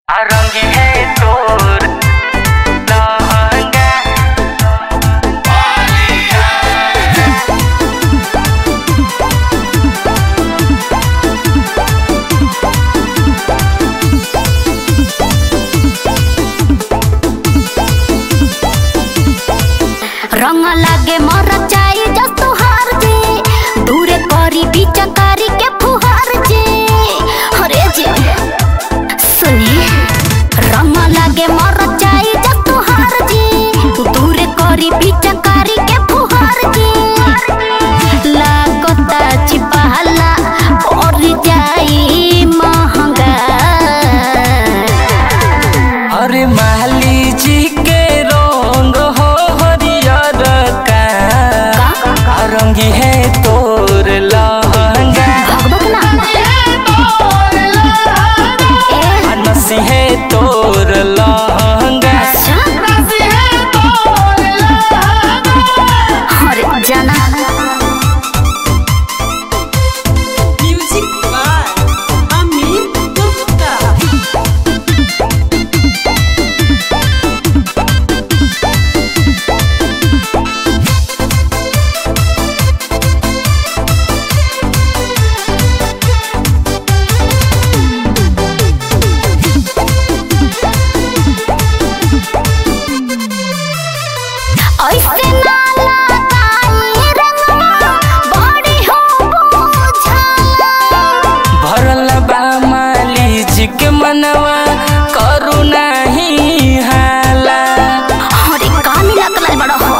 रंगी है तोर लहंगा रंग लागे मर चाई जस तुहार जे दूरे करी बिचकारी के फुहार जे अरे जे सुनी रंग लागे मर चाई जस तुहार जे दूरे करी बिचकारी के फुहार जे लागता चिपहला और जाई महंगा अरे माली जी के रंग हो हरियर का रंगी है तोर लहंगा भगवत ना ए नसी है तोर लहंगा अच्छा अरे जाना Music by Amit Gupta. ऐसे ना लगाई रंगवा बड़ी हो बुझाला भरल बा माली जी के मनवा करू नहीं हाला अरे कामी लगल बड़ा हो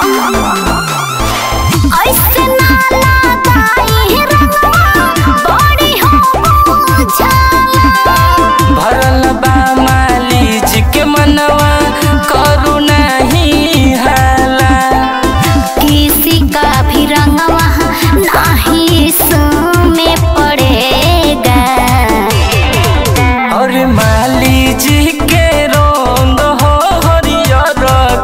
ऐसे ना लगाई रंगवा बड़ी हो बुझाला भरल बा माली जी के मनवा करू नहीं हाला किसी का भी रंगवा नहीं में पड़ेगा और माली जी के रंग हो हरियर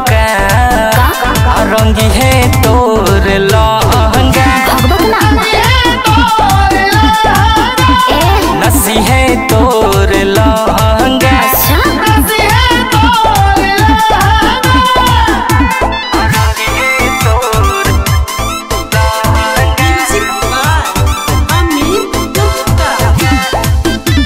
का रंगी है तोर लहंगा भगवत ना ए नसी है तोर लहंगा अच्छा रंगी है तोर लहंगा Music by Amit Gupta.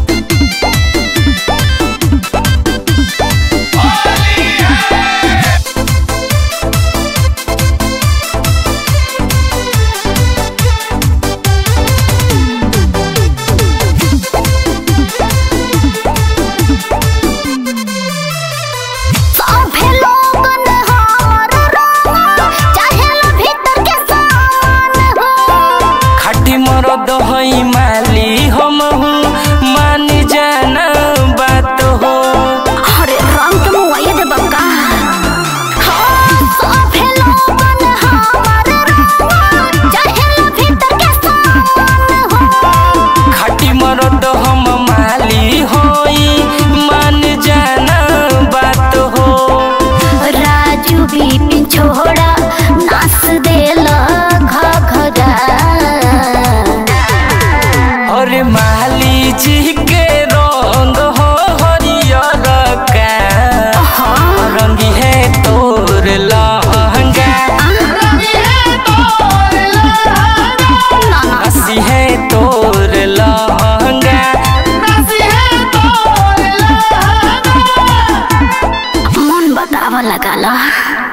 सभे लोगन हार रंग चाहेल भीतर के सामान हो खाटी मरद हई माली हम हूँ मान जाना बात हो अरे रंग के मुआये दे बक्का हाँ सभे लोगन हार रंग चाहेल भीतर के सामान हो खाटी मरद हम माली होई मान जाना बात हो राजू भी छोड़ा नास देल घघरा और माली जी के रंग हो हरियर का रंगी है तोर लहंगा हसी है तोर लहंगा मन बतावा लगा ला